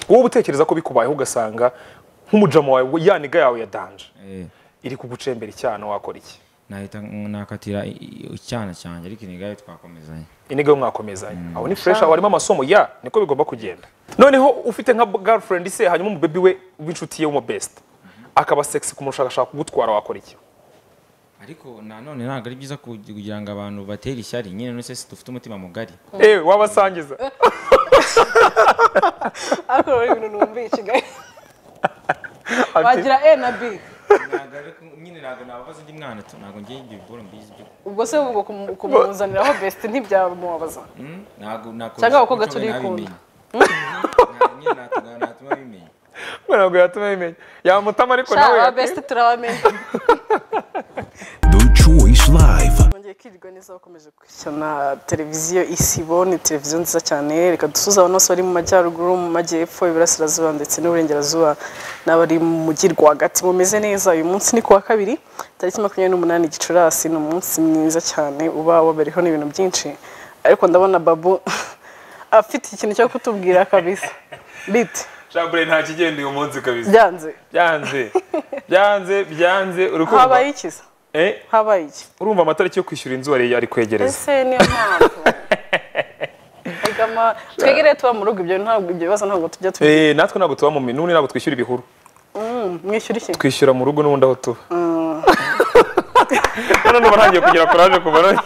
wowe utekereza ko bikubayeho ugasanga nk'umujama wawe yaniga yawe yadanje iri kugucembera icyana wakora iki nahita nakatira i- i- icyana cyanjye ariko inigayo twakomezanye iniga yo mwakomezanya aho ni fresh aho harimo amasomo ya niko bigomba kugenda noneho ufite nka girlfriend se hanyuma umubebi we w'inshuti ye w'umu best akaba sexy kumushakashaka kugutwara wakora iki ariko nanone ntabwo ari byiza kugi- kugira ngo abantu batere ishyari nyine none se dufite umutima mugari ewe wabasangiza ariko rero ibintu numbiye i kigali Ati, wagira e na b Ntabwo ari ko- nyine ntabwo nababaza undi mwana tu ntabwo ngiye ibyo biboro mbizi byo ubwo se ubwo kumu- kumuzaniraho besite ntibyamubabaza Mm, ntabwo nakora Cyangwa abakobwa turikunda. nyine natuma natuma bimenya ntabwo yatuma bimenya yamutama ariko sha nawe aba yati- besite turabamenya The Choice Live. nongeye kwirwa neza bakomeje gushyana televiziyo isibo ni televiziyo nziza cyane reka dusuze abantu bose bari mu majyaruguru mu majyepfo iburasirazuba ndetse n'uburengerazuba n'abari mu mujyi rwagati mumeze neza uyu munsi ni kuwa kabiri tariki makumyabiri n'umunani gicurasi ni umunsi mwiza cyane uba wabereho n'ibintu byinshi ariko ndabona babu afite ikintu cyo kutubwira kabisa biti Chambre nta kigenda uyu munsi kabisa byanze byanze byanze byanze uri kumva habaye iki se? eh habaye iki urumva amatariki yo kwishyura inzu ari ari kwegereza ese niyo mpamvu Erega ma- twegereye tuba mu rugo ibyo ntabwo ibyo bibazo ntabwo tujya tubi eh natwe ntabwo tuba mu minuni ntabwo twishyura ibihuru mwishyura iki twishyura mu rugo n'ubundi aho tuba hano n'ubu ntangiye kugira kuraje kuva none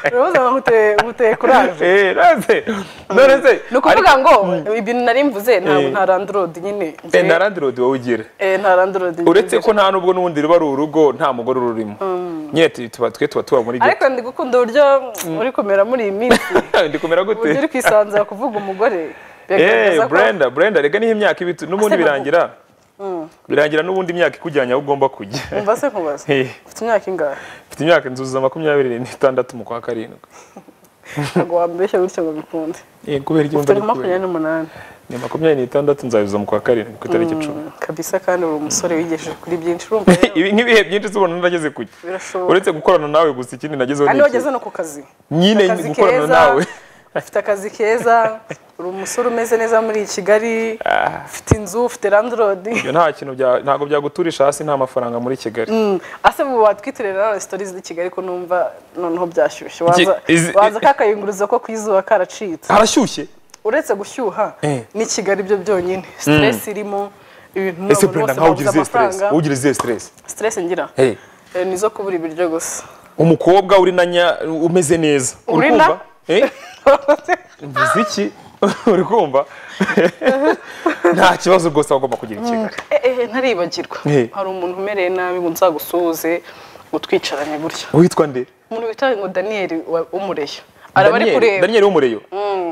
ibibazo ntabwo guteye kuraje Eh, none se none se ni ukuvuga ariko- ngo ibintu nari mvuze ntabwo Eh. nta randirodi nyine Eh, na Land Road wowe ugira Eh, nta randirodi uretse ko nta n'ubwo n'ubundi ruba ari urugo nta mugore ururimo nyine tu- tuba twe tuba tuba muri ariko ndi gukunda uburyo uri kumera muri iyi minsi ghetto ndi kumera gute uburyo uri kwisanzura kuvuga umugore Eh, bigaragaza ko Brenda, Brenda, rega niho imyaka ibitu n'ubundi Ase babu. birangira birangira n'ubundi imyaka ikujyanye aho ugomba kujya umva se nkubaza Eh, ufite imyaka ingahe mfite imyaka inzuza makumyabiri n'itandatu mu kwa karindwi ntabwo wambeshya gutya ngo bikunde Eh, kubera iki wumva ufite nka ari kubera makumyabiri n'umunani ni makumyabiri n'itandatu nzabivuza mu kwa karindwi ku itariki icumi Mm, kabisa kandi uri umusore wigejeje kuri byinshi urumva rero ibi nk'ibihe byinshi z'ubuntu nageze kuki birashoboka uretse gukorana nawe gusa ikindi nagezeho kandi ni wageze iki? no ku kazi nyine Akazi gukorana keza. nawe ufite akazi keza uri umusore umeze neza muri kigali ufite inzu ufite landilodi Ibyo nta kintu bya- ntabwo byaguturisha hasi nta mafaranga muri kigali ase mu batwitirira nawe sitori z'i kigali ko numva noneho byashyushye waza Iki- izi- waza kakayunguruzo ko ku izuba karacitse harashyushye uretse gushyuha Eh. ni kigali byo byonyine stress irimo ibintu ese abantu brenda bose nkaho ugira babuze izihe stress amafaranga wowe ugira izihe stress stress ngira Hey, Eh, ni izo kubura ibiryo gusa umukobwa uri na nya umeze neza uri Uri na? kumva Eh, mvuze iki uri kumva nta kibazo rwose wagomba kugira i kigali ehe ntaribagirwa Eh. hari umuntu umereye nabi ngo nzagusuhuze ngo twicaranye gutya witwa nde umuntu witwa ngo daniyeli umureyo araba ari Daniel- kureba daniel w'umureyo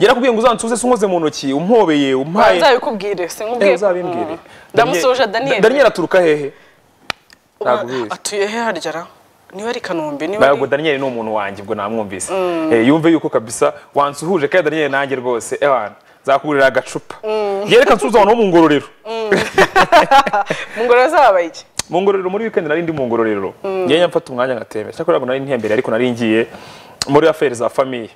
yarakubwiye ngo uzansuze se unkoze mu ntoki umpobeye umpaye nzabikubwire Eh, sinkubwiye uzabimbwire Mm. ndamusoje Da- daniyeli daniel aturuka hehe Uba- ntabwo ubizi. atuye he harya ra niba ari kanombe niba ari ntabwo daniel ni umuntu wanjye ubwo namwumvise Eh, yumve yuko kabisa wansuhuje kandi daniel nanjye rwose ewana nzakugurira agacupa yereka nsuhuza abantu bo mu ngororero mu ngoro zabaye iki mu ngororero muri weekend nari ndi mu ngororero ngenda mfata umwanya ngatembera cyakora ntabwo nari ntiyambere ariko nari ngiye muri aferi za famiye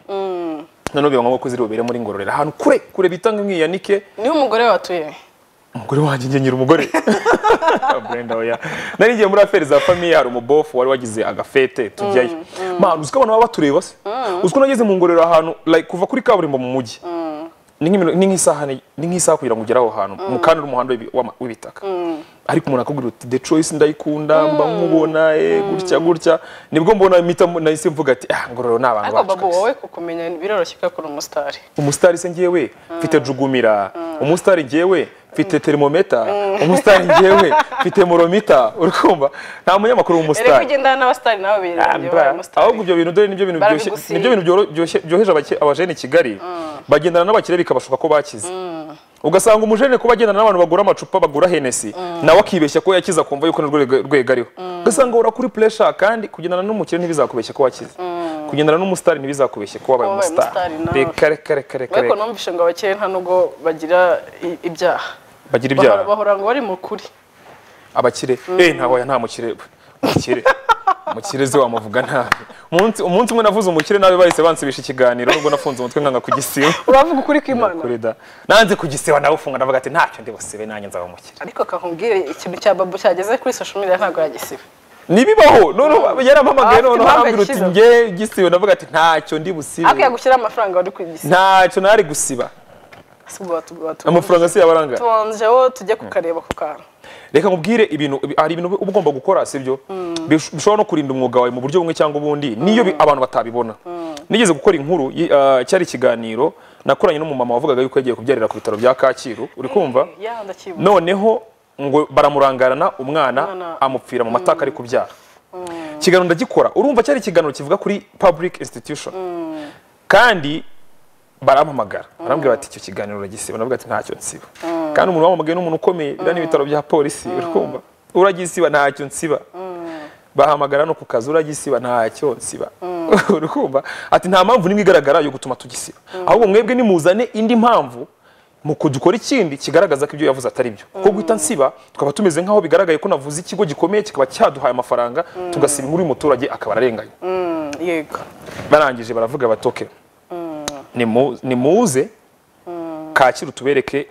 noneho biba ngombwa ko zirubere muri ngororero ahantu kure kure bita ngo mwiyanike niba umugore we watuye he? umugore wanjye njye ngira umugore Brenda oya nari ngiye muri aferi za famiye hari umubofu wari wagize agafete tujyayo mpamvu uziko abantu baba batureba se uziko nageze mu ngororero ahantu like kuva kuri kaburimbo mu mujyi ni nk'imino- ni nk'isaha ni ni nk'isaha kugira ngo ugere aho hantu mu kandi uri umuhanda w'ibi- w'ama- w'ibitaka ariko umuntu akubwira uti the choice ndayikunda mba nkubona eh, gutya gutya nibwo mbona impita mu- nahise mvuga ati ah ngororero ni abantu ariko bacu babu kabisa." wowe kukumenya biroroshye kubera ko uri umusitari umusitari se ngewe mfite jugumira umusitari ngewe mfite termometa umusitari ngewe mfite moromita uri kumva nta munyamakuru rero ko w'umusitari ugendana n'abasitari nawe birangiye babaye umusitari ahubwo ibyo bintu dore nibyo bintu byoshye Barabigusiga. nibyo bintu byoro- byoshye- byoheje abake- abajene i kigali bagendana n'abakire bikabashuka ko bakize ugasanga umujene kuba agendana n'abantu bagura amacupa bagura henesi nawe akibeshya ko yakize akumva yuko nirwo rwego- rwego ariho ugasanga ura kuri puresha kandi kugendana n'umukire ntibizakubeshya ko wakize kugendana n'umusitari ntibizakubeshya ko wabaye Wabaye umusitari umusitari nawe. reka reka reka reka ariko reka numvise ngo abakeye nta nubwo bagira i- ibyaha bagira Bahora- ibyaha bahora ngo bari mu kuri abakire eh ntaho ya nta mukire we. umukire mukirezi wamuvuga nabi Umunsi- umunsi umwe navuze umukire nabi bahise bansibisha ikiganiro nubwo nafunze umutwe nkanga kugisiba uravuga ukuri kw'imana kuri da nanze kugisiba nawe ufunga navuga ati ntacyo ndi busibe nanjye nzaba umukire ariko kakubwire ikintu cya babu cyageze kuri social media ntabwo yagisiba nibibaho noneho yarampamagaye Afite noneho impamvu arambwira uti yakiza. nge gisibe navuga ati ntacyo ndi busibe ariko yagushyiraho amafaranga wari kwigisiba ntacyo nari gusiba sibwo watubwira amafaranga si yabaranga tubanje wowe tujye kukareba ku kantu reka nkubwire ibintu ibi- hari ibintu uba ugomba gukora sibyo Bish- bishobora no kurinda umwuga wawe mu buryo bumwe cyangwa ubundi niyo bi- abantu batabibona nigeze gukora inkuru yi- ah, cyari ikiganiro nakoranye n'umumama wavugaga yuko yagiye kubyarira ku bitaro bya kacyiru uri kumva ya ndakibona noneho ngo baramurangarana umwana Umwana- amupfira mu matako ari kubyara ikiganiro ndagikora urumva cyari ikiganiro kivuga kuri public institution kandi barampamagara barambwira bati icyo kiganiro uragisiba navuga ati ntacyo nsiba kandi umuntu wamamagaye n'umuntu ukomeye biriya n'ibitaro bya polisi urakumva uragisiba ntacyo nsiba bahamagara no ku kazi uragisiba ntacyo nsiba urakumva ati nta mpamvu n'imwe igaragara yo gutuma tugisiba ahubwo mwebwe nimuzane indi mpamvu mu kudukora ikindi kigaragaza ko ibyo yavuze atari byo ko guhita nsiba tukaba tumeze nk'aho bigaragaye ko navuze ikigo gikomeye kikaba cyaduhaye amafaranga tugasiba inkuru y'umuturage akaba ararenganye yego barangije baravuga batoke Nimu- nimuze kacyiru tubereke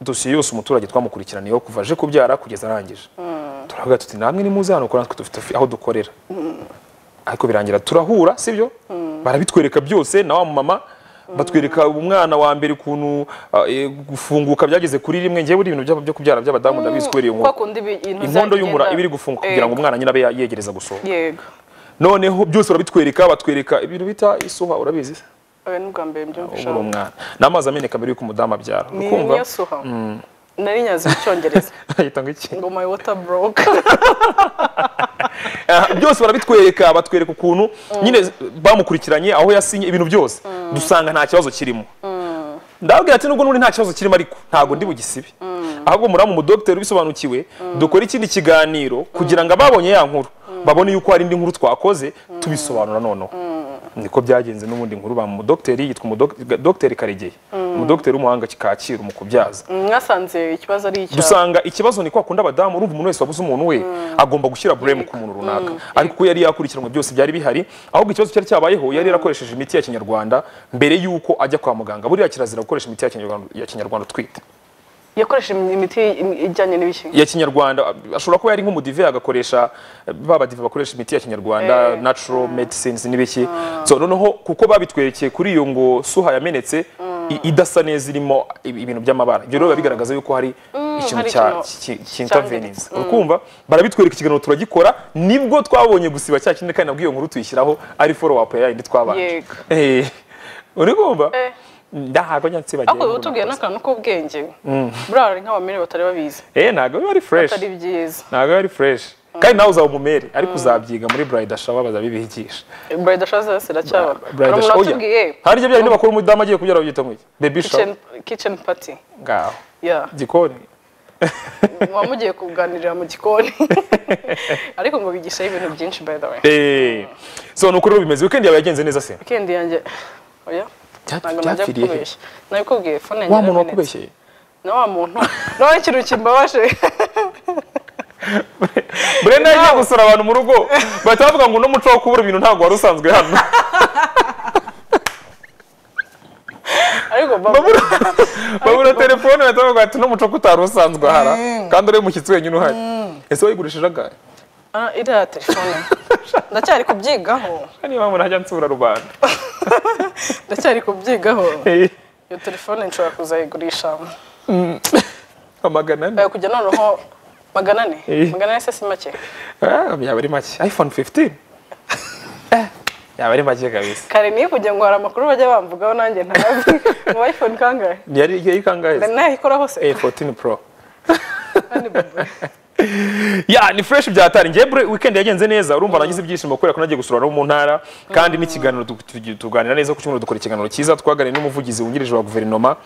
dosiye yose umuturage twamukurikiraniyeho kuva aje kubyara kugeza arangije turavuga tuti namwe nimuze hano kuko natwe dufite aho dukorera ariko birangira turahura sibyo barabitwereka byose na wa mama batwereka umwana wa mbere ukuntu ah, eh, gufunguka byageze kuri rimwe ngewe buri ibintu byabo byo kubyara by'abadamu ndabizi kubera iyo kwa nkuru kundi ibi- intozi inkondo zagenda- y'umura iba iri gufunguka kugira ngo Yego. umwana nyine abe yegereza gusohoka yego noneho byose barabitwereka batwereka ibintu bita isuha urabizi se? oya ni ubwa mbere mbyumvisha ubura umwana n'amazi ameneka mbere y'uko umudamu abyara ni ukumva niyo suha nari nyazi mu cyongereza ahita ngo iki ngo my water broke Ah, byose barabitwereka batwereka ukuntu nyine bamukurikiranye aho yasinye ibintu byose dusanga nta kibazo kirimo ndababwira ati nubwo n'ubundi nta kibazo kirimo ariko ntabwo ndi bugisibe ahubwo muramu umudogiteri ubisobanukiwe dukore ikindi kiganiro kugira ngo ababonye ya nkuru babone yuko hari indi nkuru twakoze tubisobanura noneho niko byagenze n'ubundi nkuru ba mudogiteri yitwa umudogiteri karegeye umudogiteri w'umuhanga kacyiru mu kubyaza mwasanze ikibazo ari icya dusanga ikibazo ni kwa kundi abadamu urumva umuntu wese wabuze umuntu we agomba gushyira bureme ku muntu runaka ariko kuko yari yakurikiranwe byose byari bihari ahubwo ikibazo cyari cyabayeho yari yarakoresheje imiti ya kinyarwanda mbere y'uko ajya kwa muganga buriya kirazira gukoresha imiti ya kinyarwanda, ya kinyarwanda utwite yakoresha imiti ijyanye n'ibiki ya kinyarwanda ashobora kuba yari nk'umudive agakoresha ba badive bakoresha imiti ya kinyarwanda natural medicines n'ibiki so noneho kuko babitwerekeye kuri iyo ngo suha yamenetse i- idasa neza irimo ibi- ibintu by'amabara ibyo rero biba bigaragaza yuko hari ikintu hari cya ikintu ki- ki- cyangiritse. cy'intervenings urukumva barabitwereka ikiganiro turagikora nibwo twabonye gusiba cya kindi kandi nabwo iyo nkuru tuyishyiraho ari follow up ya yindi twabanje Yego. Eh, urumva Eh. ntabwo njya nsibagiye ariko utubwiye n'akantu k'ubwenge buriya hari nk'abamere batari babizi eh ntabwo biba ari fresh atari byiza ntabwo ari fureshi kandi nawe uzaba umumere ariko uzabyiga muri burayidi ashaba bazabibigisha burayida shaza yose iracyaba hari Bride umuntu Shower. watubwiye hari ibyo byari bakora umudamu agiye kubyara babyita mu iki bebi kitchen shawa kitchen party ngaho ya gikoni wamugiye kuganirira mu gikoni ariko ngo bigishaho ibintu byinshi by the way eee so ni uko rero bimeze weekend yawe yagenze neza se weekend yanjye oya Bya- ntabwo najya byapfiriye he? kukubeshya nabikubwiye fone yanjye wa muntu yaramenetse. wakubeshyeye na wa muntu nawe ikintu kimbabaje brenda yagiye gusura abantu mu rugo bahita bavuga ngo n'umuco wo kubura ibintu ntabwo wari usanzwe hano ariko babura babura telefone bahita bavuga ati n'umuco ko utari usanzwe ahara kandi uriya mushyitsi wenyine uhari ese wayigurishije agahe iriya telefone ndacyari kubyigaho niyo mpamvu ntajya nsura rubanda ndacyari kubyigaho Eh, iyo telefone nshobora kuzayigurisha amagana ane Eh, kujya noneho magana ane Eh. magana ane se si make Ah, yaba ari make iphone 15 Eh, yaba ari make kabisa kare niyo kugira ngo hari amakuru bajya bamvugaho nanjye ntazi mu iphone kangahe yari yari kangahe nayikora hose Eh, 14 pro kandi babu ya ni fresh byatari ngiye bure weekend yagenze neza urumva nagize ibyishimo kubera ko nagiye gusura no mu ntara kandi n'ikiganiro tu- tu- tuganira neza ku cyumweru dukora ikiganiro cyiza twaganiriye n'umuvugizi wungirije wa guverinoma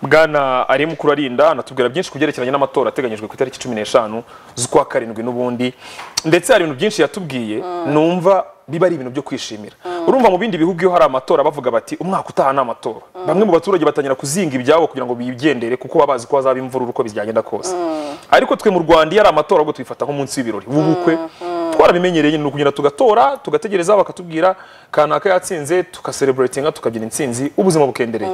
bwana ari mukuru arinda anatubwira byinshi ku byerekeranye n'amatora ateganyijwe ku itariki cumi n'eshanu z'ukwa karindwi n'ubundi ndetse hari ibintu byinshi yatubwiye numva biba ari ibintu byo kwishimira urumva mu bindi bihugu iyo hari amatora bavuga bati umwaka utaha ni amatora bamwe mu baturage batangira kuzinga ibyabo kugira ngo bigendere kuko baba bazi ko hazaba imvururu uko byagenda kose ariko twe mu rwanda iyo ari amatora ahubwo tubifata nk'umunsi w'ibirori w'ubukwe twarabimenyereye nyine ni ukugenda tugatora tugategereza bakatubwira kanaka yatsinze tukasereburetinga tukabyina intsinzi ubuzima bukendereye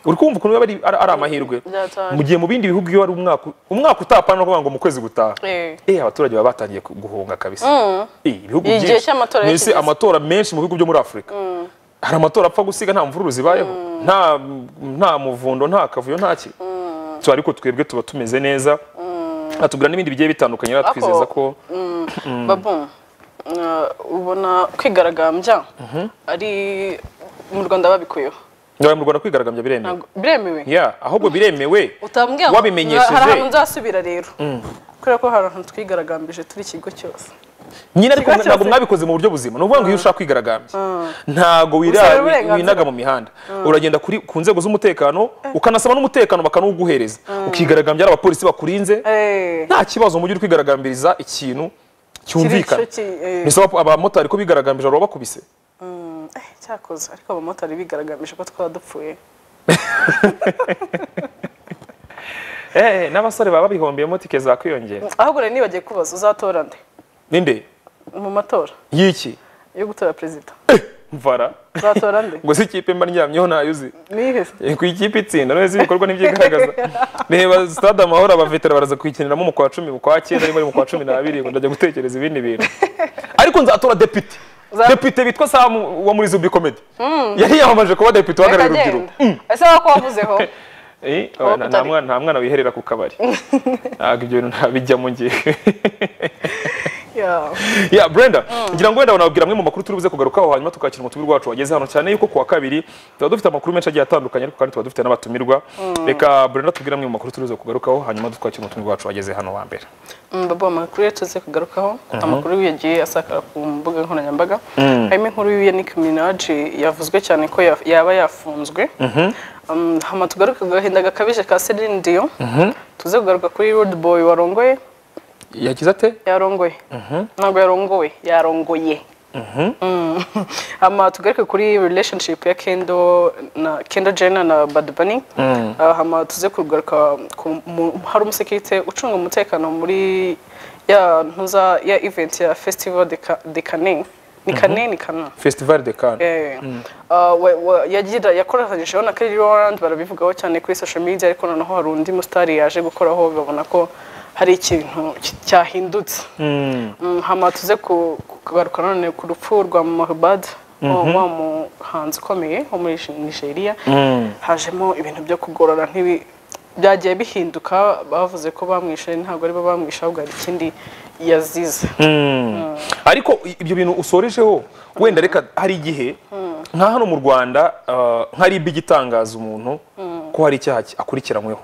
uri kumva ukuntu biba ari- ari ari amahirwe Byatanga. mu gihe mu bindi bihugu iyo ari umwaka umwaka utapana no kuvuga ngo mu kwezi gutaha Eh. eh abaturage baba batangiye ku- guhunga kabisa eh ibihugu Igihe byinshi cy'amatora mu iyo isi kigeze. amatora menshi mu bihugu byo muri Afurika hari amatora apfa gusiga nta mvururu zibayeho nta nta muvundo nta kavuyo nta ki tu ariko twebwe tuba tumeze neza atubwira n'ibindi bigiye bitandukanye rero twizeza ko babu uh, ubona kwigaragambya ari mu rwanda babikuyeho ngaho mu Rwanda kwigaragambya biremewe Ntabwo- biremewe ya ahubwo biremewe utabwira ngo- wabimenyesheje. hari ahantu nzasubira rero kubera ko hari ahantu twigaragambije turi ikigo cyose nyine ariko Ikigo cyose- ntabwo mwabikoze mu buryo buzima ni ukuvuga ngo iyo ushaka kwigaragambya ntabwo wira- Usaba wi- uburenganzira. winaga mu mihanda uragenda kuri- ku nzego z'umutekano ukanasaba n'umutekano bakanuguhereza ukigaragambya ari abapolisi bakurinze Eh, nta kibazo mu gihe uri kwigaragambiriza ikintu cyumvikana Kiri- cyo ki- eh. Mbese aba- abamotari ko bigaragambije baba bakubise mm, eh, cyakoze ariko abamotari bigaragambije ko twaba dupfuye Eh, n'abasore baba babihombeyemo tike zakwiyongera ahubwo rero nibagiye kubaza uzatora nde ninde mu matora y'iki yo gutora perezida mvara uzatora nde ngo si ikipe mba ndyamyeho ntayo uzi nihe Eh, ku ikipe itsinda none se ibikorwa n'ibyigaragaza reba stade amahoro abavetera baraza kuyikiniramo mu kwa cumi mu kwa cyenda niba ari mu kwa cumi n'abiri ngo ndajya gutekereza ibindi bintu ariko nzatora depite Za- depite witwa samu wo muri zubi komedi yari yamamaje kuba depite uhagarariye urubyiruko Akagenda. ese wako wavuzeho Eh, Aho nta- nta kutari- mwana- nta mwana wiherera ku kabari ntabwo ibyo bintu ntabijyamo ngewe Yeah. ya brenda ngira ngo wenda wanabwira amwe mu makuru turi buze kugarukaho hanyuma tukakira umutubiri rwacu wageze hano cyane yuko kuwa kabiri tuba dufite amakuru menshi agiye atandukanye ariko kandi tuba dufite n'abatumirwa reka brenda tubwire amwe mu makuru turi buze kugarukaho hanyuma twakire umutubiri wacu wageze hano wa mbere Mm, babu amakuru ye tuze kugarukaho amakuru yagiye asakara ku mbuga nkoranyambaga harimo inkuru ya Nicki Minaj yavuzwe cyane ko ya- yaba yafunzwe Um, hama tugaruke ku gahinda gakabije ka Celine Dion tuze kugaruka kuri Rude Boy warongoye yagize ate yarongoye ntabwo yarongowe yarongoye Mm. hama tugaruke kuri relationship ya Kendo na Kendall Jenner na Bad Bunny Ah, hama tuze kugaruka ku- mu- hari umusekirite ucunga umutekano muri ya ntuza ya event ya festival de Ca- de Cannes ni Cannes ni Cannes festival de cannes Eh, ah, wa- wa- yagira yakoranyijeho na Kelly Rowland barabivugaho cyane kuri social media ariko noneho hari undi musitari yaje gukoraho babona ko hari ikintu ki- cyahindutse Mm, hama tuze ku- kugaruka none ku rupfu rwa Mahbad wa wa muhanzi ukomeye wo muri Nigeria hajemo ibintu byo kugorora ntibi byagiye bihinduka bavuze ko bamwishe ntabwo aribo bamwishe ahubwo hari ikindi yazize ariko i- ibyo bintu usorejeho wenda reka hari igihe nka hano mu rwanda ah, nka ribi igitangaza umuntu ko hari icyaha ki- akurikiranyweho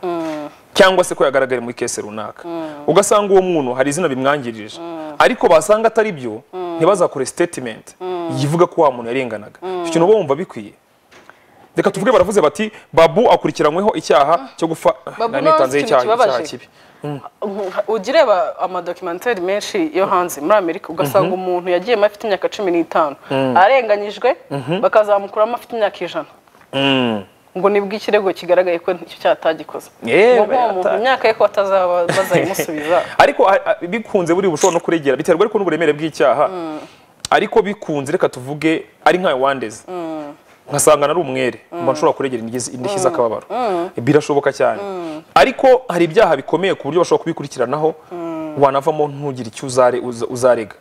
cyangwa se ko yagaragaye muri kese runaka ugasanga uwo muntu hari izina bimwangirije ariko basanga atari byo ntibazakore statement yivuga ko wa muntu yarenganaga icyo kintu uba wumva bikwiye reka tuvuge baravuze bati babu akurikiranyweho icyaha cyo gufa Babu Na nawe nitanzeho ikintu kibabaje. kibi ujya ureba amadokimenteri menshi yo hanze muri amerika ugasanga umuntu yagiyemo afite imyaka cumi n'itanu arenganyijwe bakazamukuramo afite imyaka ijana Mm. ngo nibwo ikirego kigaragaye ko icyo cyaha atagikoze Yewe, Ngo uwo muntu ata- imyaka ye ko atazaba bazayimusubiza ariko a- a- bikunze buri bushobora no kuregera biterwa ariko n'uburemere bw'icyaha ariko bikunze reka tuvuge ari nka wandeze nkasanga ari umwere mba nshobora kuregera indishyi indishyi z'akababaro birashoboka cyane ariko hari ibyaha bikomeye ku buryo bashobora kubikurikiranaho wanavamo ntugire icyo uzare- uza- uzarega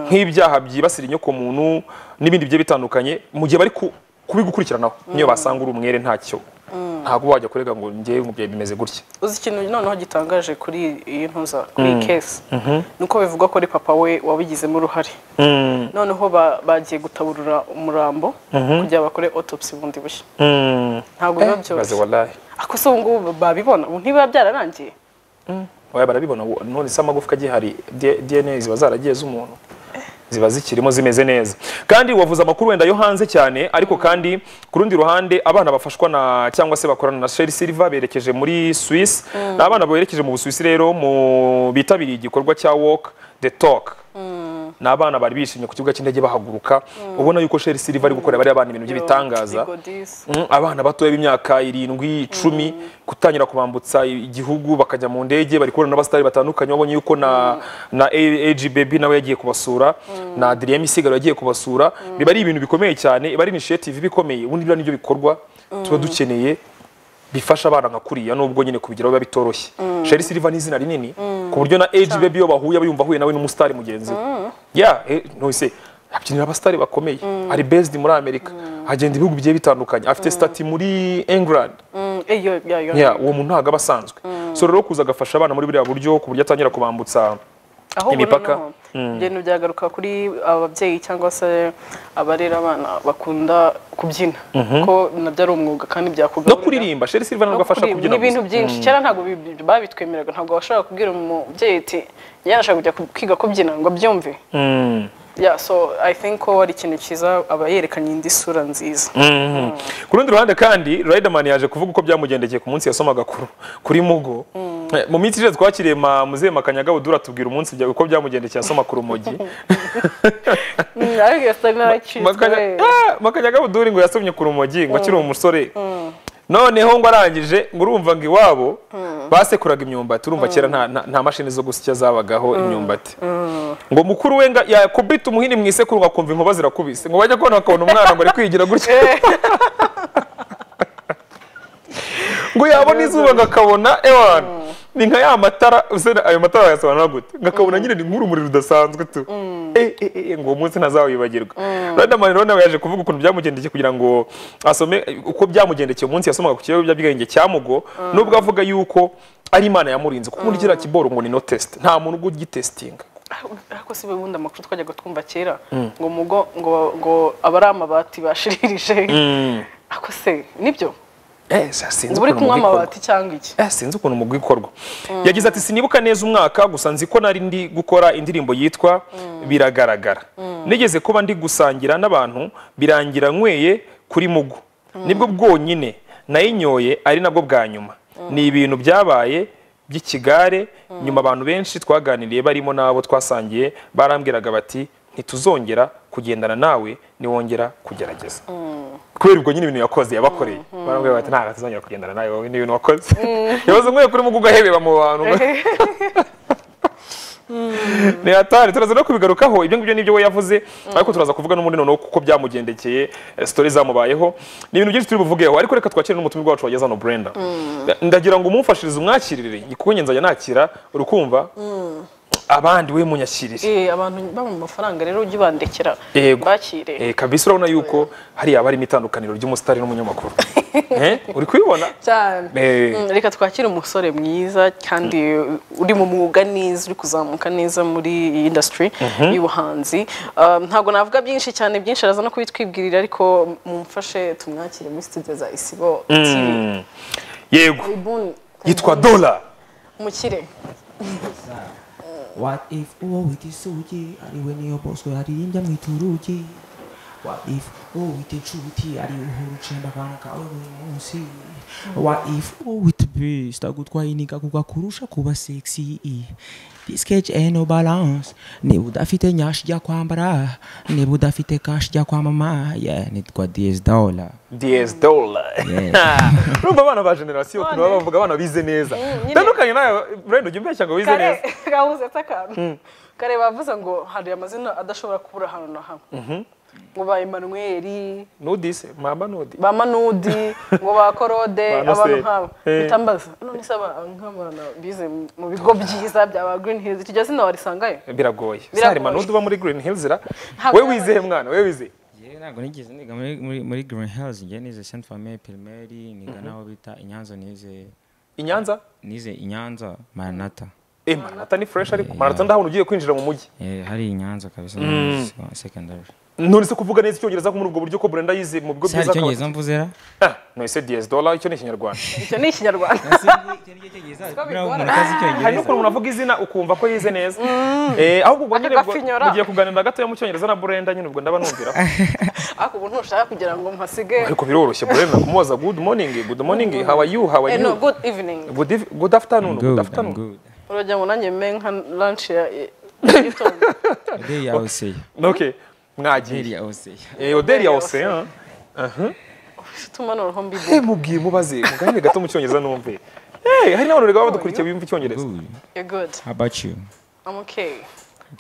nk'ibyaha byibasira inyoko muntu n'ibindi bigiye bitandukanye mu gihe bari ku- kubigukurikiranaho niyo basanga uri umwere ntacyo ntabwo wajya kurega ngo njyewe umubyeyi bimeze gutya uzi ikintu noneho gitangaje kuri iyi ntuza kuri iyi kesi ni uko bivugwa ko ari papa we wabigizemo uruhare noneho ba- bagiye gutaburura umurambo kugira bakore autopsy bundi bushya ntabwo biba maze byoroshye wallahi ako se ubu ngubu babibona ubu ntibiba byararangiye oya barabibona ubu. none se amagufwa agihari D- dna ziba zaragiye z'umuntu ziba zikirimo zimeze neza kandi wavuze amakuru wenda yo hanze cyane ariko kandi ku rundi ruhande abana bafashwa na cyangwa se bakorana na sheri silva berekeje muri swiss ni abana berekeje mu busuwisi rero mu bitabiriye igikorwa cya walk the talk ni abana bari bishimye ku kibuga cy'indege bahaguruka ubona yuko sheri siri bari gukorera bariya bana ibintu by'ibitangaza bigodisi Mm, abana batoya b'imyaka irindwi icumi gutangira kubambutsa igihugu bakajya mu ndege bari kubona n'abasitari batandukanye wabonye yuko na na AG Baby nawe yagiye kubasura na Adrien Misigaro yagiye kubasura biba ari ibintu bikomeye cyane iba ari initiative iba ikomeye ubundi biriya nibyo bikorwa tuba dukeneye bifasha abana nka kuriya nubwo nyine kubigeraho biba bitoroshye Sherry Silva ni izina rinini ku buryo na AG Baby iyo bahuye aba yumva ahuye nawe n'umusitari mugenzi we ya eh, ntuse abyinira abasitari bakomeye ari based muri Amerika agenda ibihugu bigiye bitandukanye afite stati muri England iyo ya yo yeah, uwo muntu ntabwo aba asanzwe so rero kuza agafasha abana muri buriya buryo ku buryo atangira kubambutsa aho ubu imipaka. noneho ibintu byagaruka kuri ababyeyi cyangwa se abarera abana bakunda kubyina ko nabyo ari umwuga kandi byakugaburira no kuririmba Sherry Silva ntabwo agafasha kubyina kubyina ni ibintu gusa. byinshi kera ntabwo bi- babitwemeraga ntabwo washobora kubwira umubyeyi ati njyewe nashaka kujya ku- kwiga kubyina ngo abyumve Mm. yeah so i think ko ari ikintu cyiza aba yerekanye indi sura nziza Ku rundi ruhande kandi Riderman yaje kuvuga uko byamugendekeye ku munsi yasomaga kuri, kuri Mugo. Eh, Mu minsi ishize twakiriye ma Muzehe Makanyaga Budura tubwira umunsi bya- uko byamugendekeye asoma ku rumogi. Mm, ariko iyo sura naracitswe Makanya- Ah, Makanyaga Budura ngo yasomye ku rumogi ngo akiri umusore. Noneho ngo arangije ngo urumva ngo iwabo basekuraga imyumbati urumva kera nta nta- nta mashini zo gusya zabagaho imyumbati. Ngo mukuru we nga- yakubita umuhini mu isekuru ngakumva inkuba zirakubise ngo bajya kubona bakabona umwana ngo ari kwigira gutya. ngo yabona izuba ngakabona ewana ni nka ya matara usene ayo matara wayasobanura gute ngakabona nyine ni nk'urumuri rudasanzwe tu Eh, eh, eh, ngo uwo munsi ntazawibagirwa Riderman rero nawe yaje kuvuga ukuntu byamugendekeye kugira ngo asome uko byamugendekeye umunsi yasomaga ku kibazo by'ubwenge cya mugo nubwo avuga yuko ari imana yamurinze kuko ubundi kiriya kiboro ngo ni no test nta muntu ujya ugitesitinga ariko si ubundi amakuru twajyaga twumva kera ngo mugo ngo ngo aba ari amabati bashiririje ako se nibyo eh sinzi ubu uri ukuntu kunywa mubikorwa. amabati cyangwa iki Eh, sinzi ukuntu mu bwikorwa yagize ati sinibuka neza umwaka gusa nzi ko nari ndi gukora indirimbo yitwa biragaragara nigeze kuba ndi gusangira n'abantu birangira nyweye kuri mugo nibwo bwonyine nayinyoye ari nabwo bwa nyuma ni ibintu byabaye by'ikigare nyuma abantu benshi twaganiriye barimo n'abo twasangiye barambwiraga bati ntituzongera kugendana nawe niwongera kugerageza kubera ubwo nyine ibintu yakoze yabakoreye barambwira bati ntabwo tuzongera kugendana nawe wowe n'ibintu wakoze yabaze nk'uyu kuri mugo ugahebeba mu bantu ni hatari turaza no kubigarukaho ibyo ngibyo nibyo we yavuze ariko turaza kuvuga n'ubundi noneho kuko byamugendekeye eh, story zamubayeho ni ibintu byinshi turi buvugeho ariko reka twakire n'umutumwa wacu wageze hano Brenda Nda- ndagira ngo umumfashirize umwakirire kuko njye nzajya nakira urukumva abandi we munyakirire Eh, abantu baba mu mafaranga rero ujye ubandekera Yego. bakire Eh, kabisa urabona yuko hariya haba harimo itandukaniro ry'umusitari n'umunyamakuru Eh, uri kubibona cyane Eh. Mm, reka twakire umusore mwiza kandi uri mu mwuga neza uri kuzamuka neza muri iyi industry y'ubuhanzi Um, ntabwo navuga byinshi cyane byinshi araza no kubitwibwirira ariko mumfashe tumwakire muri studio za isibo TV yego Ibuni, yitwa dola umukire What if uwo wita isugi ari we niyo bosco yaririmbya mu iturugi What if uwo wita inshuti ari uhora ucenda akantu kawe buri munsi What if uwo wita beast agutwaye iniga kuko akurusha kuba sexy This cage ain't no balance niba udafite nyash jya kwambara niba udafite cash jya kwamama yeah nitwa DS dollar DS dola urumva abana ba generasiyo ukuntu baba bavuga abana bize neza nyine. tandukanye nawe burenda ujya umbeshya ngo wize neza kabuze akantu kare bavuze ngo hari amazina adashobora kubura ahantu na hamwe ngo ba emanuweli nudise mama nudi ba manudi ngo ba korode Ba Naseri. abantu nk'abo Eh. bitambaza none se aba nk'abana bize mu bigo byiza bya ba green hills iryo zina warisangayo biragoye Se Biragoye. hari manudu uba muri green hills ra Ntabwo we yabaye. wizehe mwana we wize yewe ntabwo nigeze niga muri- muri muri green hills njye nize saint famille primaire niga n'aho bita inyanza nize inyanza nize inyanza maranata eh manata ni fresh ariko manata ndahabona ugiye kwinjira mu mujyi Eh, hari inyanza kabisa secondary none se kuvuga neza icyongereza ko muri ubwo buryo ko burenda yize mu bigo se hari byiza akaba- icyongereza mvuze ra Ah, none se DS dola icyo ni ikinyarwanda icyo ni ikinyarwanda hari n'ukuntu umuntu avuga izina ukumva ko yize neza eh ahubwo ubwo nyine ubwo- Akagafinyora. mugiye kuganira gatoya mu cyongereza na burenda nyine ubwo ndaba numviraho ariko ubu ntushaka kugira ngo mpasige ariko biroroshye burenda kumubaza good morning good morning how are you how are Eh, no, you good evening Good, eve- good afternoon. Good, good I'm afternoon. good urajya ngo nanjye mbe nka lunch ya mu gitondo odeli yawe seya okay odeli mwagiye yawe seya Eh, odeli ya osean ufite umanuro hombi Eh, mubwiye mubaze muganire gato mu cyongereza numve Eh, hari n'abantu rega badukurikiye bimva icyongereza good you're good how about you i'm okay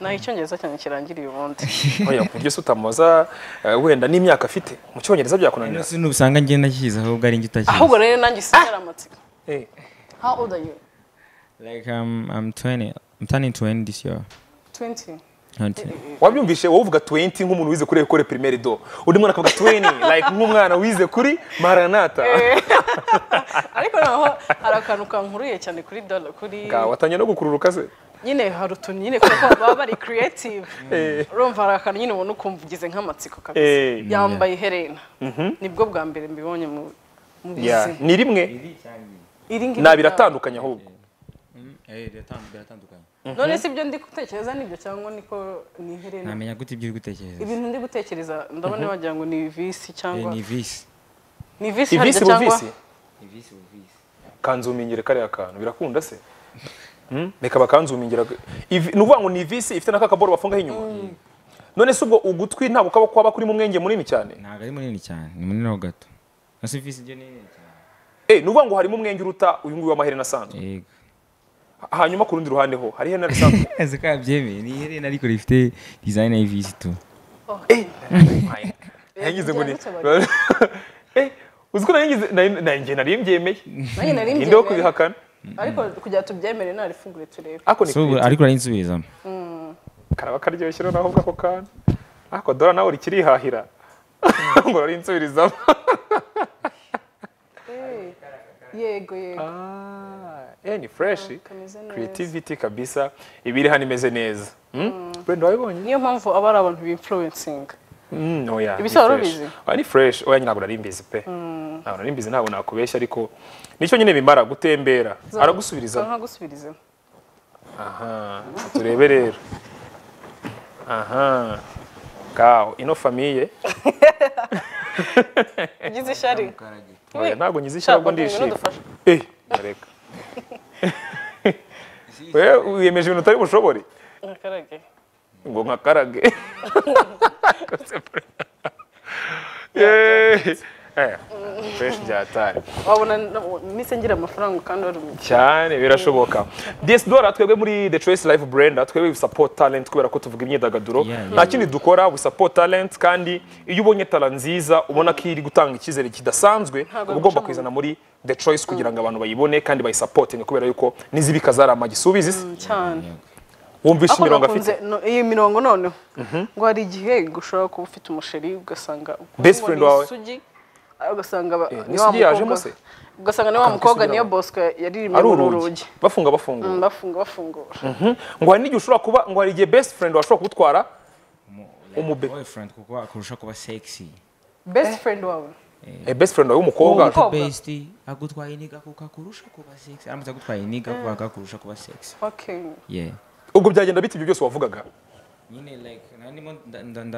naho icyongereza cyane kirangiriye ubundi oya ku buryo se utamubaza eh, wenda n'imyaka afite mu cyongereza byakunanira nasi nubusanga ngenda kiza ahubwo ari njye ahubwo utakizi rero nanjye sinzara amatsiko Eh, how old are you like um, I'm 20 I'm turning 20 this year 20 hunting wabyumvishe wowe uvuga 20 nk'umuntu wize kuri ekore primaire do undi mwana akavuga 20 like nk'umwana wize kuri maranata ariko naho hari akantu kankuriye cyane kuri dollar kuri Ga, watangiye no gukururuka se nyine hari utuntu nyine kuko baba bari creative urumva hari akantu nyine ubona ukumva ugize nk'amatsiko kabisa Eh. yambaye iherena nibwo bwa mbere mbibonye mu mu Yeah, buzima ni rimwe iri ngiri nta biratandukanye ahubwo eh biratandukanye none si ibyo ndi gutekereza nibyo cyangwa niko ni iherena namenya gute ibyo uri gutekereza ibintu ndi gutekereza ndabona wagira ngo ni visi Eh, cyangwa ni visi ni visi harya ivisi cyangwa buvisi kanzumingire kariya kantu birakunda se Hmm? reka bakanzumingira Ivi- ni ukuvuga ngo ni ivisi ifite n'aka kaboro bafungaho inyuma none se ubwo ugutwi ntabwo kaba kwaba kurimo umwenge munini cyane ntabwo ari munini cyane ni munini ho gato nasi visi byo ni nini cyane Eh, ni ukuvuga ngo harimo umwenge uruta uyu nguyu w'amaherena asanzwe yego hanyuma ku rundi ruhande ho hari iherena risanzwe ese ko yabyemeye ni iherena ariko rifite design ya visi tu nayigize ngo ni byanditse bari. Eh, uzi ko nayigize nanjye nari mbyemeye nanjye nari ninde wo mbyemeye. kubihakana ariko kugira ngo tubyemere narifungure turebe ako ni so ubu creative. ariko arayinsubirizamo karaba karyoshye rero naho ubwo ako kantu ako dora nawe urikirihahira ngo ruriinsubirizamo Eh, yego yego Ah, eh, ni fresh kameze neza. creativity kabisa ibiri hano imeze neza Hmm? wenda wabibonye niyo mpamvu aba ari abantu b'influencinga Mm, oya, ni Ibisa wari fresh. ubizi? Oya, ni fresh oya ntabwo nari mbizi pe ntabwo nari mbizi ntabwo nakubeshya ariko nicyo nyine bimara gutembera aragusubiriza nkagusubiriza aha turebe rero aha ngaho ino famiye ugize ishari oya ntabwo ngize ishyirabwo ndishimye Eh, reka wewe wiyemeje ibintu utari bushobore ntakarage ngo nkakarage Eh, eh, fresh byatari wabona nise ngira amafaranga kandi wari umukire cyane birashoboka desidora twebwe muri the choice life brenda twebwe we support talent kubera ko tuvuga imyidagaduro Yeah, yeah. nta kindi dukora we support talent kandi iyo ubonye tara nziza ubona ko iri gutanga icyizere kidasanzwe Ntabwo uba ugomba guca mu- kuyizana muri the choice kugira ngo abantu bayibone kandi bayisapotinge kubera yuko n'izibika zarama gisubizi se cyane wumvishe Ariko imirongo nakunze- afite no- iyi mirongo noneho ngo hari igihe gushobora kuba ufite umusheri ugasanga ukumva Best ni friend wawe? isugi, ah, ugasanga ba- Eh, ni wa n'isugi yajemo mukobwa- se? ugasanga ni wa Akantu mukobwa k'isugi niyo yabo. bosco yaririmye ari muri uru urugi rugi bafunga bafungura Mm, bafunga bafungura ngo hari n'igihe ushobora kuba ngo hari igihe best friend washobora kugutwara Umube. boyfriend kuko akurusha kuba sexy best friend wawe eh, best friend wawe w'umukobwa Umukobwa. best agutwaye iniga kuko akurusha kuba sexy aramutse agutwaye iniga kuko akakurusha kuba sexy okay yeah ubwo byagenda bite ibyo byose wavugaga nyine like nanimo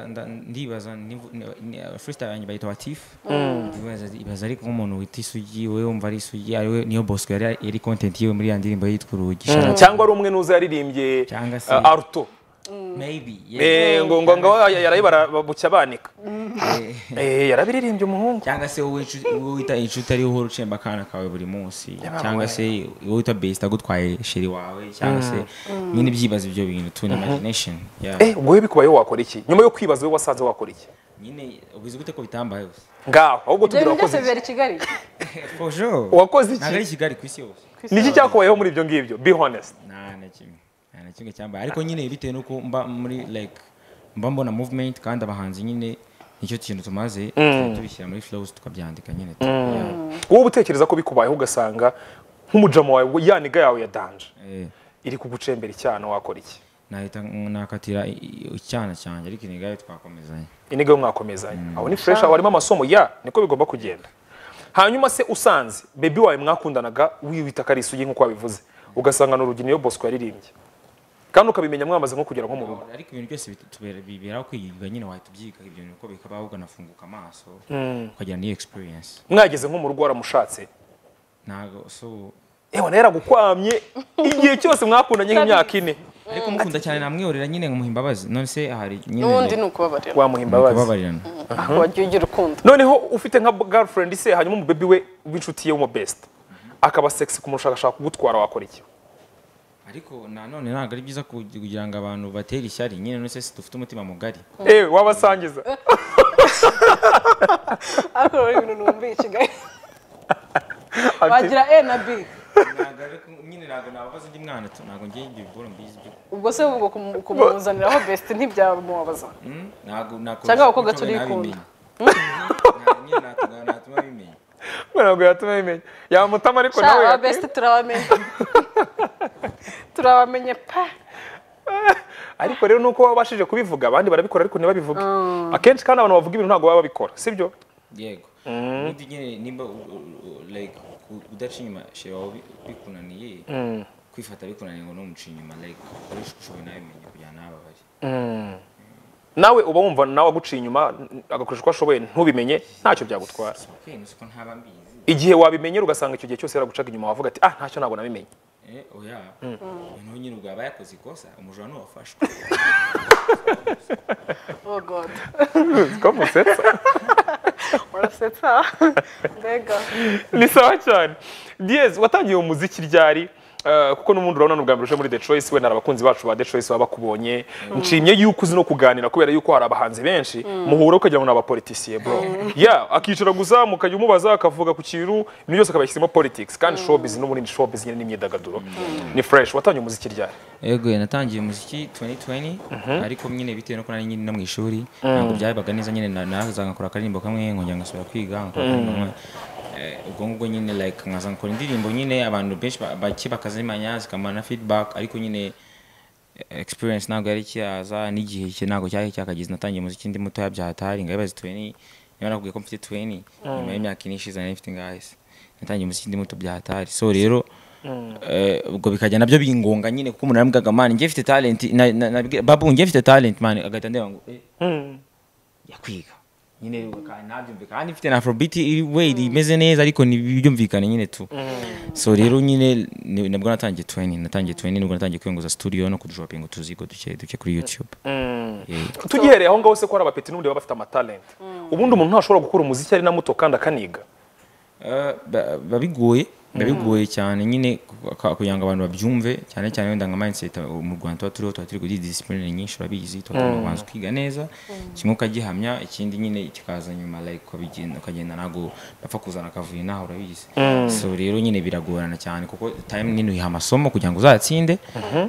ndibaza nivu- ni- ni- freestyle yanjye bayita watif Ibaza- ibaza ariko nk'umuntu wita isugi we wumva ari isugi ariwe niyo bosco yari yari content yiwe muri ya ndirimbo yitwa urugi Shout out. cyangwa ari umwe n'uzi yaririmbye Cyangwa se- uh, aruto maybe yeah. Eh, ngo ngo ngo yarayibara bucya banika Eh, yarabiririmbye umuhungu cyangwa se wowe inshu- wowe wita inshuti ariwe uhora ucemba akana kawe buri munsi cyangwa se wowe wita best agutwaye sheri wawe cyangwa se nyine byibaza ibyo bintu tune imagination yeah. eh ubwo we bikubayeho wakora iki nyuma yo kwibaza we wasanze wakora iki nyine ubizi gute ko bitambaye gusa ngaho ahubwo ibyo tugira bintu byose wakoze iki bibera i kigali for sure wakoze ntabwo ari iki kigali ku isi yose ni iki cyakubayeho muri ibyo ngibyo be honest nta na kimwe nta na kimwe cyambaye ariko nyine bitewe n'uko mba muri like mba mbona movement kandi abahanzi nyine nicyo kintu tumaze tubishyira muri flows tukabyandika nyine Yeah. wowe utekereza ko bikubayeho ugasanga nk'umujama wawe ya niga yawe ya danje Eh, iri kugucembera icyana wakora iki nahita nakatira i- i- icyana cyanjye ariko inigayo twakomezanye iniga yo mwakomezanye aho ni fresh aho harimo amasomo ya niko bigomba kugenda hanyuma se usanze baby wawe mwakundanaga wiwita ko ari isugi nk'uko wabivuze ugasanga ni urugina iyo bosco yaririmbye kandi ukabimenya mwamaze nko kugera nko mu rugo ariko ibintu byose bitu- tubera- biberaho kwiga nyine wahita ubyiga ibyo bintu uko bikaba ahubwo nafunguka amaso ukagira n'iyo experience mwageze nko mu rugo waramushatse ntabwo so ewa nawe yaragukwamye igihe cyose mwakundanye nk'imyaka ine ariko mukunda cyane namwihorera nyine nkumuha imbabazi none se hari n'ubundi ni ukubabarira wamuha imbabazi kubabarirana aho wagiye ugira urukundo noneho ufite nka girlfriend se hanyuma umubebi we w'inshuti ye w'umubest akaba sexy kumushakashaka ugutwara wakora iki ariko nanone ntabwo ari byiza kugi- kugira ngo abantu batere ishyari nyine none se si dufite umutima mugari ewe wabasangiza ariko rero ibintu numbiye i kigali wagira e na b Ntabwo ariko nyine ntabwo nababaza undi mwana tu ntabwo ngiye ibyo biboro mbizi byo ubwo se ubwo kumu- kumuzaniraho besite ntibyamubabaza Mm, ntabwo nakora Cyangwa abakobwa turikunda. nyine natuma natuma bimenya ntabwo yatuma bimenya yamutama ariko sha nawe aba yakwiye- besite turabamenye turabamenye pa ariko rero nuko wabashije kubivuga abandi barabikora ariko ntibabivuge akenshi kandi abantu bavuga ibintu ntabwo baba babikora sibyo yego ubundi nyine nimba u- u- u- like ku- udaca inyuma sheba wawe bi- bikunaniye kwifata bikunaniye ngo numuca inyuma like ukoresha ushoboye nawe bimenya kugira nawe ababare nawe uba wumva nawe aguciye inyuma agakoresha uko ashoboye ntubimenye ntacyo byagutwara okay nuko ntaba mbizi igihe wabimenyera ugasanga icyo gihe cyose yaragucaga inyuma wavuga ati ah ntacyo ntabwo nabimenye eh oya noneho nyine ubwo aba yakoze ikosa umujura n'uwafashwe oh god ko musetsa urasetsa mbega ni sawa cyane diyezi watangiye umuziki ryari Eh, kuko n'ubundi urabona ni ubwa mbere uje muri the choice wenda abakunzi bacu ba the choice baba bakubonye nshimye yuko uzi no kuganira kubera yuko hari abahanzi benshi muhura ukagira ngo ni abapolitisiye bro ya akicara gusa mukajya umubaza akavuga ku kintu ibintu byose akabahisemo politics kandi showbiz n'ubundi ni showbiz nyine n'imyidagaduro ni fresh watangiye umuziki ryari Yego natangiye umuziki 2020 ariko nyine bitewe nuko nari nyine no mu ishuri ntabwo byabaga neza nyine na- naza nkakora akaririmbo kamwe nkongera ngasubira kwiga nkakora akaririmbo kamwe Eh, ubwo ngubwo nyine like nkaza nkakora indirimbo nyine abantu benshi ba- bake bakazimanya zikamana feedback ariko nyine eh, experience ntabwo yari kiyaza n'igihe cye ntabwo cyari cyakageze natangiye umuziki ndi mutoya byahatari ngabibaze 20 niba nakubwiye ko mfite 20 nyuma y'imyaka ine ishize nari mfite ngahise natangiye umuziki ndi muto byahatari so rero eh, ubwo bikajya nabyo bingunga nyine kuko umuntu yambwaga man njye mfite talent na- na- nabwira- babu njye mfite talent man agahita ndeba ngo eh, yakwiga nyine ntabyumvikana kandi mfite na afrobeat iri way imeze neza ariko ntibyumvikane nyine tu so rero nyine ni- nabwo natangiye 20 natangiye 20 nibwo natangiye kwiyunguza studio no kudropinga utuzigo duke duke kuri youtube Yeah. tugihereye aho ngaho se ko hari abapeti n'ubundi baba bafite amatalent ubundi umuntu ntashobora gukora umuziki ari na muto kandi akaniga Eh, ba- biba bigoye biba bigoye cyane nyine ku- ku- kugira ngo abantu babyumve cyane cyane wenda nka mindset uh, mu Rwanda tuba turiho tuba turi kuri discipline nyinshi urabizi tuba tugomba kubanza kwiga neza kimwe ukagihamya ikindi nyine kikaza nyuma like ukabigenda ukagenda ntabwo bapfa kuzana akavuyo naho urabizi so rero nyine biragorana cyane kuko time nini uyiha amasomo kugira ngo uzatsinde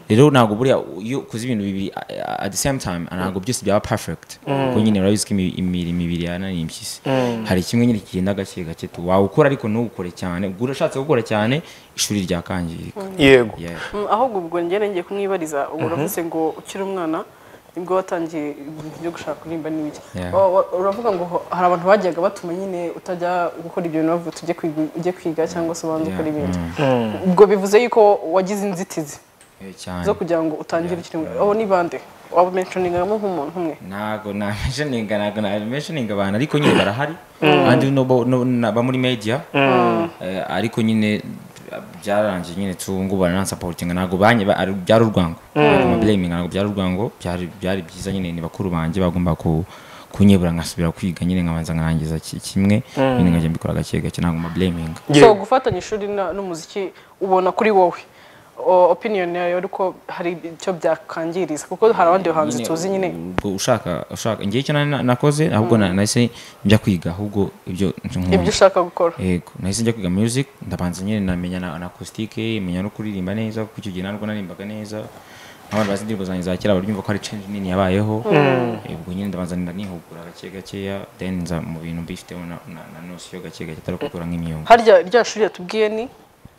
rero ntabwo buriya iyo ukoze ibintu bibiri a- a- at the same time ntabwo byose byaba perfect kuko nyine urabizi ko imi- imibiri imibiri yananiye impyisi hari kimwe nyine kigenda gake gake tu wawukora ariko ntukore cyane ubwo urashatse gukora cyane ishuri ryakangirika yego Yeah. ahubwo ubwo njye ngiye kumwibariza ubu uravuze ngo ukiri umwana nibwo watangiye ibintu byo gushaka kuririmba n'ibiki Yeah. Wa- wa- uravuga ngo ho- hari abantu bajyaga batuma nyine utajya gukora ibyo bintu bavuga tujye kwiga ujye kwiga cyangwa se ubanze ukora Yeah. ibindi ubwo bivuze yuko wagize inzitizi Eh, cyane zo kugira ngo utangire ukiri umwana abo ni bande waba menshoningamo nk'umuntu umwe ntago namentioninga ntago namentioninga abantu ariko nyine barahari kandi no bo- no- na- ba muri media Eh, ariko nyine byararangiye nyine tu ngo baranansapotinga ntago banye ba- ari- byari urwango Ntabwo blaminga ntago byari urwango byari byari byiza nyine ni bakuru banjye bagomba ku kunyebura nkasubira kwiga nyine nkabanza nkarangiza ki- kimwe nyine nkajya mbikora gake gake ntago mablaminga so gufatanya ishuri na- n'umuziki ubona kuri wowe O- opinion yawe ariko hari icyo byakangiriza kuko hari abandi bahanzi Nyine, tuzi nyine ubwo ushaka ushaka ngiye icyo na- nakoze ahubwo na- nahise njya kwiga ahubwo ibyo ibyo ushaka gukora yego nahise njya kwiga music ndabanza nyine namenya na, na acoustic menya no kuririmba neza kuko icyo gihe ntabwo naririmbaga neza nk'abantu bazi indirimbo zanjye za kera baryumva ko hari change nini yabayeho Eh, ubwo nyine ndabanza nda nihugura gake gakeya then nza mu bintu mbifiteho na, na, na nosiyo gake gake atari gukora nk'imyuga harya rya shuri yatubwiye ni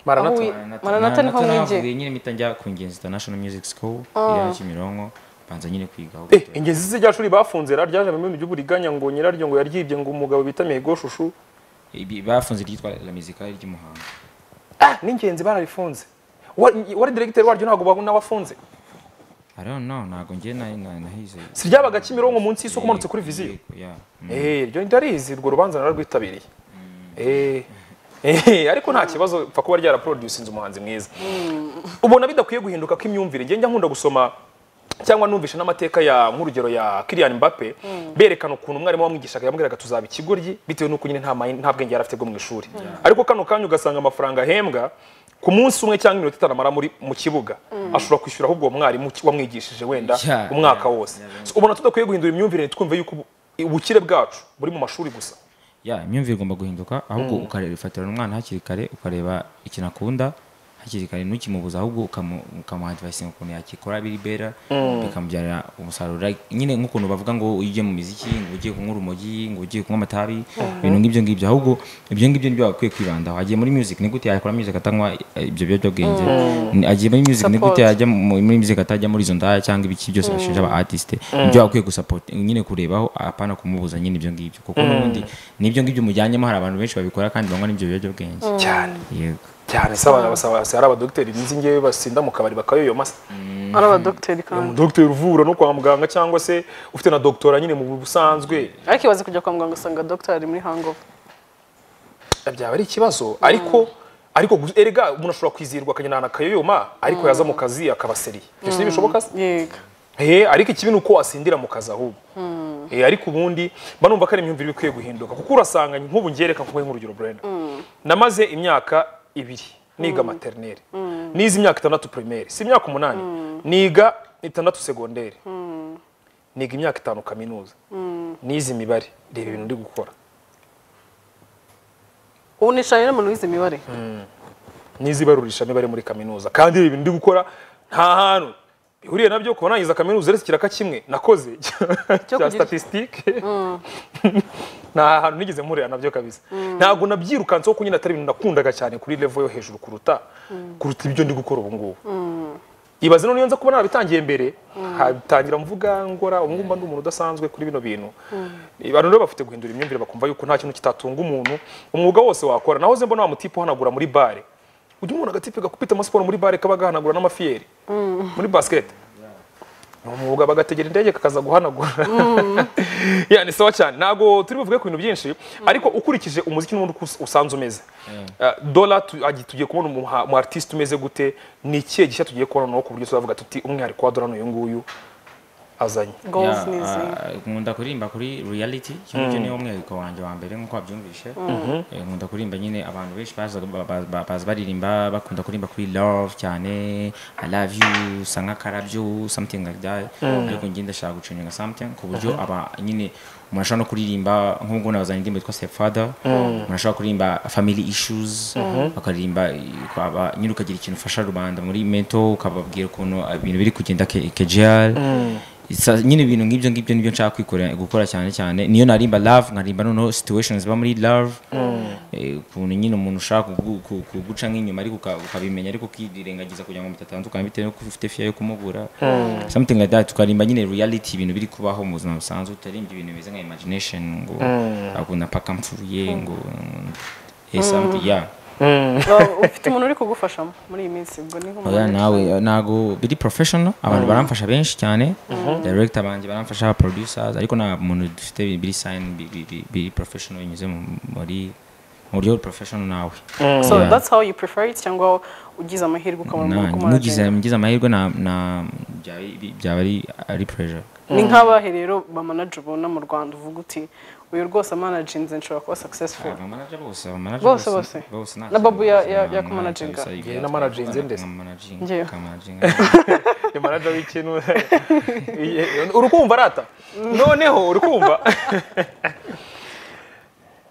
Maranatha. aho wi- maranata niho mwinjiye nahavuye nyine mpita njya ku Ingenzi international music school iriya Kimironko mbanza nyine kwiga ahubwo Eh, ingezi ze rya shuri bafunze rero ryaje mu bintu by'uburiganya ngo nyiraryo ngo yaryibye ngo umugabo bita Mihigo Shushu Ibi- bafunze iryitwa la musicale ry'umuhanga n'ingenzi bararifunze Wa- wari directeur waryo ntabwo babona wafunze I don't know ntabwo njye na- na- nahize si ryabaga Kimironko munsi y'isoko umanutse kuri viziyo Yego, yeah. Mm. eh ryo ndarizi urwo rubanza nararwitabiriye eh Eh, ariko nta kibazo pfa kuba ryaraproduce inzu umuhanzi mwiza ubona bidakwiye guhinduka ko imyumvire njye njya nkunda gusoma cyangwa numvisha n'amateka ya nk'urugero ya Kylian Mbappe berekana ukuntu umwarimu wamwigishaga yamubwiraga tuzaba ikigoryi bitewe n'uko nyine nta mayi- nta bwenge yari afite bwo mu ishuri ariko kano kanya ugasanga amafaranga ahembwa ku munsi umwe cyangwa iminota itanu amara muri mu kibuga ashobora kwishyura ahubwo uwo mwarimu ki- wamwigishije wenda Yeah, umwaka yeah, wose So, ubona tudakwiye guhindura imyumvire twumve yuko ubu- ubukire bwacu buri mu mashuri gusa ya imyumvire igomba guhinduka ahubwo ukareba ufatira umwana hakiri kare ukareba ikintu akunda hakiri kare ntukimubuza ahubwo ukamu- ukamuhadivayise ukuntu yakikora biri bera bikamubyarira umusaruro Like, nyine nk'ukuntu bavuga ngo iyo ugiye mu miziki ngo ugiye kunywa urumogi ngo ugiye kunywa amatabi ibintu nk'ibyo ngibyo ahubwo ibyo ngibyo nibyo bakwiye kwibandaho agiye muri music ni gute yakora music atanywa eh, ibyo biyobyabwenge Ni- agiye muri music ni gute Support. yajya mu- muri music atajya muri izo ndaya cyangwa ibiki byose bashinja aba artiste ibyo bakwiye gusupport nyine kurebaho apana kumubuza nyine ibyo ngibyo kuko n'ubundi n'ibyo ngibyo mujyanyemo hari abantu benshi babikora kandi banywa n'ibyo biyobyabwenge cyane yego cyane se abantu basaba hari abadogiteri bizi ngewe basinda mu kabari bakayoyomasa ari abadogiteri kandi umudogiteri uvura no kwa muganga cyangwa se ufite na dogitora nyine mu busanzwe ariko ibaze kujya kwa muganga usanga dogiteri ari muri hangover byaba ari ikibazo ariko ariko gu- erega umuntu ashobora kwizirwa akagenda akayoyoma ariko yaza mu kazi akaba seriye ibyo si bishoboka se yego Eh, ariko ikibi ni uko wasindira mu kazi ahubwo Eh, ariko ubundi mba numva ko ari imyumvire ikwiye guhinduka kuko urasanga nk'ubu njye reka nkuhe nk'urugero Brenda namaze imyaka ibiri niga materineri nize imyaka itandatu primaire si imyaka umunani niga itandatu segonderi niga imyaka itanu kaminuza nize imibare reba ibintu ndi gukora ubu nicaye n'umuntu wize imibare nize ibarurishamibare muri kaminuza kandi reba ibintu ndi gukora nta hantu bihuriye nabyo kuba nangiza kaminuza uretse ikiraka kimwe nakoze cya kugira- statistique nta hantu nigeze mpurira nabyo kabisa ntabwo nabyirukanseho kuko nyine atari ibintu nakundaga cyane kuri level yo hejuru kuruta kuruta ibyo ndi gukora ubu ngubu ibaze none iyo nza kuba narabitangiye mbere hatangira mvuga ngora ubu ngubu mba ndi umuntu udasanzwe kuri bino bintu abantu rero bafite guhindura imyumvire bakumva yuko nta kintu kitatunga umuntu umwuga wose wakora nahoze mbona wa mutipe uhanagura muri bare ujya umuntu agatipe gakupita amasiporo muri bare kaba gahanagura n'amafiyeri muri basket ni umwuga bagategera indege kakaza guhanagura ya ni sawa cyane ntabwo turi buvuge ku bintu byinshi ariko ukurikije umuziki n'ubundi uko us- usanze umeze Eh, dola tu- agi- tugiye kubona umuha- umu artiste umeze gute ni ikihe gishya tugiye kubona noneho ku buryo tuzavuga tuti umwihariko wa dola ni uyu nguyu azanye golf Yeah, ni izi ah, nkunda kuririmba kuri reality kimwe cyo niwo mwihariko wanjye wa mbere nk'uko wabyumvishe Eh, nkunda kuririmba nyine abantu benshi baza- ba- ba- ba- baza baririmba bakunda kuririmba kuri love cyane i love you usa nk'akarabyo something like that ariko njye ndashaka gucuninga something ku buryo aba nyine umuntu ashobora no kuririmba nk'ubu nabazanye indirimbo yitwa stepfather umuntu ashobora kuririmba family issues bakaririmba eh, ukaba- nyine ukagira ikintu ufasha rubanda muri mental ukababwira ukuntu ibintu biri kugenda ke- kejeyari Sa- nyine ibintu nk'ibyo ngibyo nibyo nshaka kwikora gukora cyane cyane niyo narimba love nkarimba noneho situations ziba muri love eh, ukuntu nyine umuntu ushaka kugu- ku- kuguca nk'inyuma ariko uka- ukabimenya ariko ukirengagiza kugira ngo mutatandukana bitewe nuko ufite fiya yo kumubura something like that tukarimba nyine reality ibintu biri kubaho mu buzima busanzwe utaririmba ibintu bimeze nka imagination ngo ahubwo napaka mpfuye ngo eh, something yeah Well, ufite umuntu uri kugufasha muri iyi minsi ubwo ni oya nk'umuntu nawe ntago biri professional abantu baramfasha benshi cyane director banjye baramfasha aba producers ariko nta muntu dufite biri sign bi- bi- biri professional binyuze mu- muri mu buryo professional nawe so Yeah. that's how you prefer it cyangwa ugize amahirwe ukabona umuntu Na- mugize kumwagenda mugize amahirwe na- na- byaba bi- byaba ari ari pressure ni nk'abahe rero bamanaje ubona mu rwanda uvuga uti uyu rwose amanaginze nshobora kuba successful abamanaja bose abamanaja Bose, bose. nta- Na Babu ya- ya- nta- yakumanaginga. nta- Njye namanaginze ndetse. Nkamanaginga, Njyewe. nkamanaginga. ni manager w'ikintu urukumva arata noneho urukumva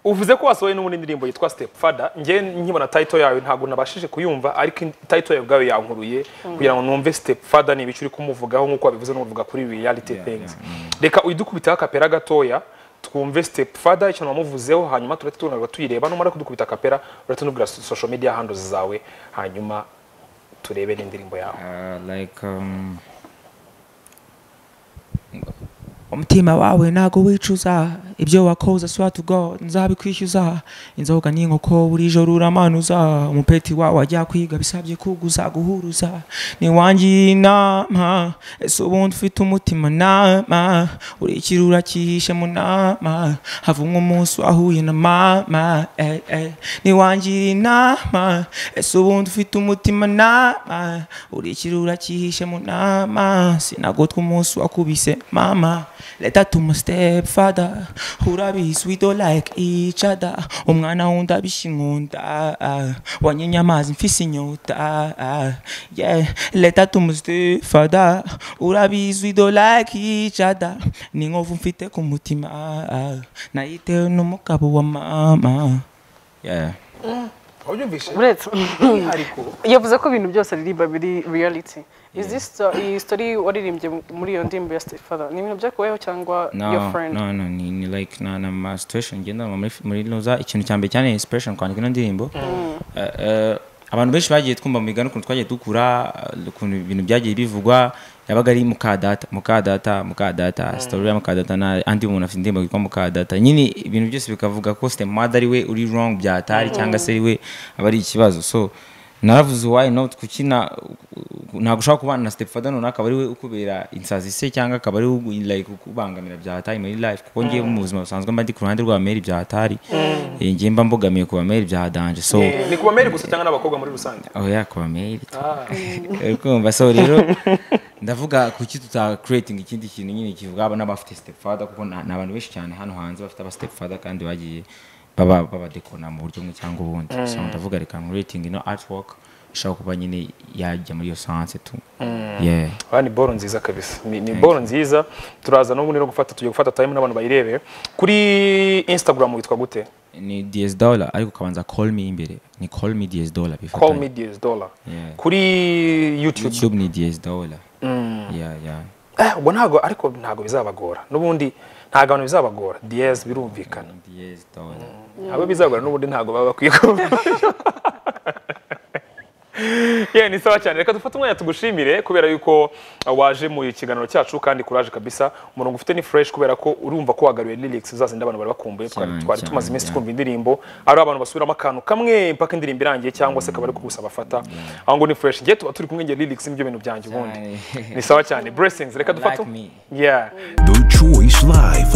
uvuze ko wasohoye n'ubundi indirimbo yitwa step fada njye nkibona title yawe ntabwo nabashije kuyumva ariko in- title yawe ubwawe yankuruye kugira ngo numve step fada ni ibicuri kumuvugaho nk'uko wabivuze n'uvuga kuri reality things reka uyidukubiteho akapera gatoya twumve step fada icyo namuvuzeho hanyuma turahita tunarwa tuyireba numara kudukubita akapera urahita nubwira so- social media handles zawe hanyuma turebe n'indirimbo yawe Ah, like um, umutima wawe ntago wicuza ibyo wakoze swa to god nzabikwishyuza inzoga n'inkoko buri joro uramanuza umupeti wawe ajya kwiga bisabye kuguza guhuruza niwangiye inama ese ubundi ufite umutima nama urikira urakihishe mu nama havumwe umunsi wahuye na mama ey, ey. niwangiye inama ese ubundi ufite umutima nama urikira urakihishe mu nama sinagotwa umunsi wakubise mama leta tuma step father urabizi we don't like each other umwana wundi abisha inkunda wanyenye amazi mfise inyota yeah leta tuma step father urabizi we don't like each other ni inkovu mfite ku mutima nayitewe n'umugabo wa mama yeah wabyumvise uretse umwihariko yavuze ko ibintu byose aririmba biri reality is this uh, iyi story waririmbye muri iyo ndirimbo ya step father ni ibintu byakuweho cyangwa your no friend no no ni, ni like na na ma situation ngendanwa muri muri noza ikintu cya mbere cyane ni inspiration kwandika ino ndirimbo Eh, eh, abantu benshi bagiye twumva mu migani ukuntu twagiye dukura eh, ukuntu ibintu byagiye bivugwa yabaga ari mukadata mukadata mukadata story ya mukadata na andi umuntu afite indirimbo yitwa mukadata nyine ibintu byose bikavuga ko step mother ari we uri wrong byatari cyangwa se ari we aba ari ikibazo so naravuze why not kuki na- ntabwo ushobora kubana na stepfather runaka akaba ari we ukubera insazi se cyangwa akaba ari we ugu- like ukubangamira byahatari muri life kuko ngewe mu buzima busanzwe mba ndi ku ruhande rwa meri byahatari Eh, ngewe mba mbogamiye ku bameri byahadanje so ni ku bameri gusa cyangwa n'abakobwa muri rusange oya ku bameri Ah. uri kumva so rero ndavuga kuki tutacreating ikindi kintu nyine kivuga aba n'abafite stepfather kuko na- ni abantu benshi cyane hano hanze bafite aba stepfather kandi bagiye baba babadekona mu buryo bumwe cyangwa ubundi so ndavuga reka creating ino artwork ishobora kuba nyine yajya muri iyo sanse tu yeah aha ni boro nziza kabisa ni, ni boro nziza turaza n'ubundi no gufata tugiye gufata time n'abantu bayirebere kuri instagram witwa gute ni ds dollar ariko ukabanza call me imbere ni call me ds dollar call bifatanye me ds dollar Yeah. kuri youtube youtube ni ds dollar yeah yeah eh, ubwo ntabwo ariko ntabwo bizabagora n'ubundi ntabwo abantu bizabagora ds birumvikana ds dollar abo bizagora n'ubundi ntabwo baba bakwiye kuba Yeah, ni sawa cyane reka dufate umwanya tugushimire kubera yuko uh, waje mu kiganiro cyacu kandi kuraje kabisa umurongo ufite ni fresh kubera ko urumva ko wagaruye lyrics zazindi abantu bari bakumbuye twari Cyane, twari cyane, tumaze iminsi yeah. twumva indirimbo ari abantu basubiramo akantu kamwe mpaka indirimbo irangiye cyangwa se akaba ari kugusaba afata aho ngo ni fresh ngiye tuba turi kumwe ngiye lyrics nibyo bintu byanjye ubundi Cyane. ni sawa cyane blessings reka dufate Like me. yeah The Choice Live.